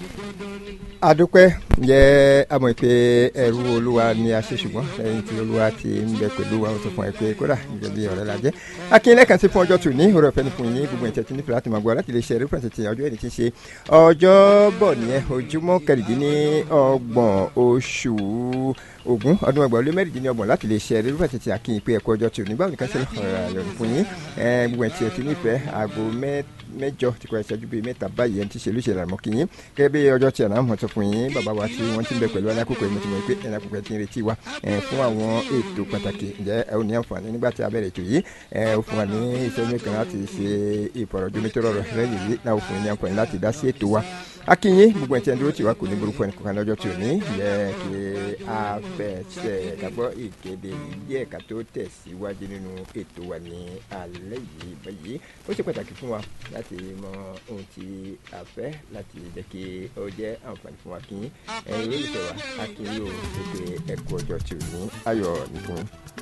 adúpẹ́ jẹ́ àmọ́ pé ẹrú olúwa ni a ṣe ṣùgbọ́n lẹ́yìn tí olúwa ti ń bẹ pẹ̀lú wa ó tó fún ẹ pé kódà gẹ́gẹ́ bí ọ̀rẹ́ la jẹ́ akínlẹ̀ kan ti fún ọjọ́ tòní òrò ọ̀fẹ́ ni fún yín gbogbo ìtẹ̀ tí nífẹ̀ẹ́ láti máa gbọ́ láti lè ṣe rẹ́fẹ̀rẹ̀nsì ti ọjọ́ ẹni tí ń ṣe ọjọ́ bọ̀ nìyẹn ojúmọ́ kẹrìndínlọ́gbọ̀n oṣù ogun ọdún ẹgbàá lé mẹ́rìndínlọ́gbọ̀n láti lè ṣe rẹ́fẹ̀rẹ̀nsì ti àkíyìn pé ẹ̀kọ́ ọjọ́ tòní báwo ni ká ṣe lọ́ọ́ fún yín gbogbo ìtẹ̀ tí nífẹ̀ẹ́ aago mẹ́jọ tí kò ṣẹ́jú bíi mẹ́ta báyìí ẹni tí ṣe lóṣèlú àmọ́ kí yín gẹ́gẹ́ bí ọjọ́ tí àná mọ̀ tó fún yín bàbá wa tí wọ́n ti ń bẹ pẹ̀lú alákòókò yìí mo ti mọ̀ pé ẹ̀rọ àkókò ti ń retí wa fún àwọn ètò pàtàkì ǹjẹ́ ẹ ò ní àǹfààní nígbà tí a bẹ̀rẹ̀ ètò yìí ẹ ò fún wa ní ìṣẹ́jú kan láti ṣe ìfọ̀rọ̀jomitoro rẹ̀ lẹ́yìn yìí náà ò fún yín ní àǹfààní láti dá sí ètò wa akínyìn gbogbo ẹ̀tí ẹ̀dúró tiwa kò ní burúkú ẹnì kankan lọ́jọ́ tí ò ní yẹ kí a fẹsẹ̀ kàgbọ́ ìkéde díẹ̀ ká tó tẹ̀síwájú nínú ètò wa ní alẹ́ yìí báyìí ó ṣe pàtàkì fún wa láti mọ ohun tí a fẹ́ láti jẹ́ kí ó jẹ́ àǹfààní fún wa kí ẹ̀yin olólùfẹ́ wa akínyìn ò ṣe pé ẹ̀kú ọjọ́ tí ò ní ayọ̀ nìkan.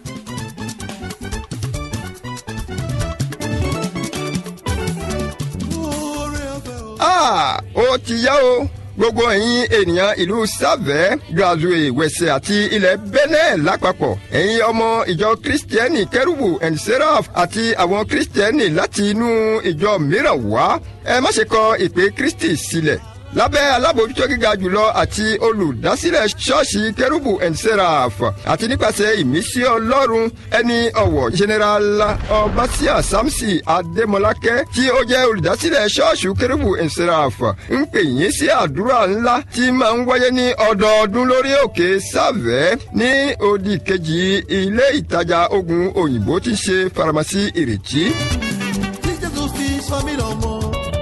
ó ti yá o gbogbo ẹ̀yin ènìyàn ìlú sàvẹ́ grazue wẹ̀sẹ̀ àti ilẹ̀ benin lápapọ̀ ẹ̀yin ọmọ ìjọ kristiẹni kẹrùbù and seraph àti àwọn kristiẹni láti inú ìjọ mìíràn wá ẹ má ṣe kọ ìpè kristi sílẹ̀ lábẹ́ alábòójútó gíga jùlọ àti olùdásílẹ̀ ṣọ́ọ̀ṣì kérúbù and seraph àti nípasẹ̀ ìmísí ọlọ́run ẹni ọ̀wọ̀ general ọbaṣíà samson adémọlákẹ́ tí ó jẹ́ olùdásílẹ̀ ṣọ́ọ̀ṣì kérúbù and seraph ń pè yín sí àdúrà ńlá tí máa ń wáyé ní ọdọọdún lórí òkè sàvẹ́ ní odi kejì ilé ìtajà ogun òyìnbó tí ń ṣe faramasi ìrètí. tí jésù fi sọ mí lọ́mọ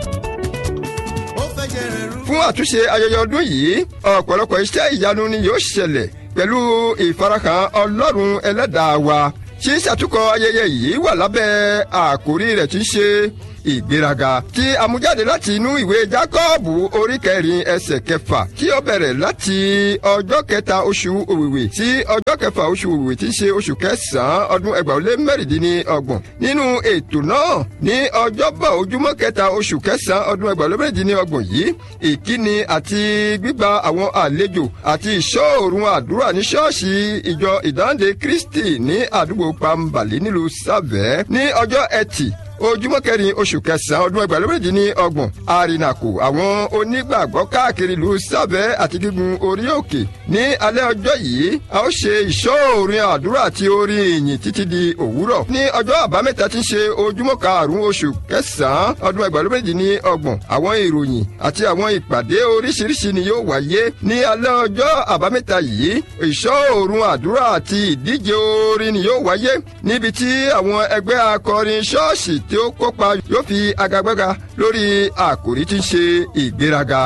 fún àtúnṣe ayẹyẹ ọdún yìí ọ̀pọ̀lọpọ̀ iṣẹ́ ìyanu ni yóò ṣẹlẹ̀ pẹ̀lú ìfarahàn ọlọ́run ẹlẹ́dàá wa tí ṣàtúkọ̀ ayẹyẹ yìí wà lábẹ́ àkórí rẹ̀ tí ń ṣe ìgbéraga tí amújáde láti inú ìwé jákọ́ọ̀bù orí kẹrin ẹsẹ̀ kẹfà tí ó bẹ̀rẹ̀ láti ọjọ́ kẹta oṣù òwìwì sí ọjọ́ kẹfà oṣù òwìwì tí í ṣe oṣù kẹsàn-án ọdún ẹgbàá lé mẹ́rìndínlọ́gbọ̀n nínú ètò náà ní ọjọ́bọ̀ ojúmọ́ kẹta oṣù kẹsàn-án ọdún ẹgbàá lé mẹ́rìndínlọ́gbọ̀n yìí ìkíni àti gbígba àwọn àlejò àti ìṣọ́òrùn àdúrà ní ṣọ́ọ̀ṣì ìjọ ìdáǹdè kristi ní àdúgbò pambali nílùú sàvẹ́ ní ọjọ́ ẹtì ojúmọ́ kẹrin oṣù kẹsàn-án ọdún ẹgbàá lóbìnrin ní ọgbọ̀n àrìnàkò àwọn onígbàgbọ́ káàkiri ìlú sábẹ́ àti gígùn orí òkè ní alẹ́ ọjọ́ yìí a ó ṣe ìṣọ́òrin àdúrà àti orin ìyìn títí di òwúrọ̀ ní ọjọ́ àbámẹ́ta tí ń ṣe ojúmọ́ karùn-ún oṣù kẹsàn-án ọdún ẹgbàá lóbìnrin ní ọgbọ̀n àwọn ìròyìn àti àwọn ìpàdé oríṣiríṣi ni yóò wáyé ní alẹ́ ọjọ́ àbámẹ́ta yìí ìṣọ́òrun àdúrà àti ìdíje orin ni yóò wáyé níbi tí àwọn ẹgbẹ́ akọrin ṣọ́ọ̀ṣì tí ó kópa yóò fi agagbága lórí àkòrí tí ń ṣe ìgbéraga.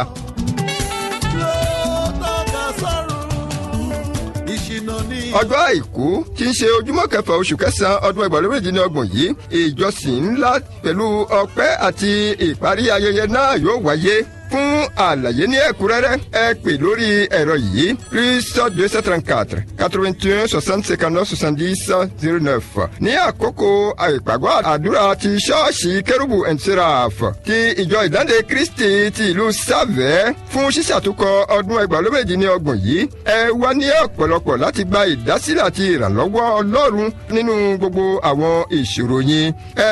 ọjọ́ àìkú tí ń ṣe ojúmọ́ kẹfà oṣù kẹsàn-án ọdún ẹgbàá lórí ìdínlọ́gbọ̀n yìí ìjọsìn ńlá pẹ̀lú ọpẹ́ àti ìparí ayẹyẹ náà yóò wáyé fún àlàyé ní ẹ̀kúnrẹ́rẹ́ ẹ pè lórí ẹ̀rọ yìí plus deux cent trente quatre quatre vingt un soixante cinquante neuf soixante dix zero neuf ní àkókò ìpàgọ́ àdúrà ti ṣọ́ọ̀ṣì kérúbù and seraph ti ìjọ ìdáǹdè kristi ti ìlú sàvẹ́ fún ṣíṣàtúkọ̀ ọdún ẹgbàálóméjì ní ọgbọ̀n yìí ẹ wá ní ọ̀pọ̀lọpọ̀ láti gba ìdásílẹ̀ àti ìrànlọ́wọ́ ọlọ́run nínú gbogbo àwọn ìṣòro yín ẹ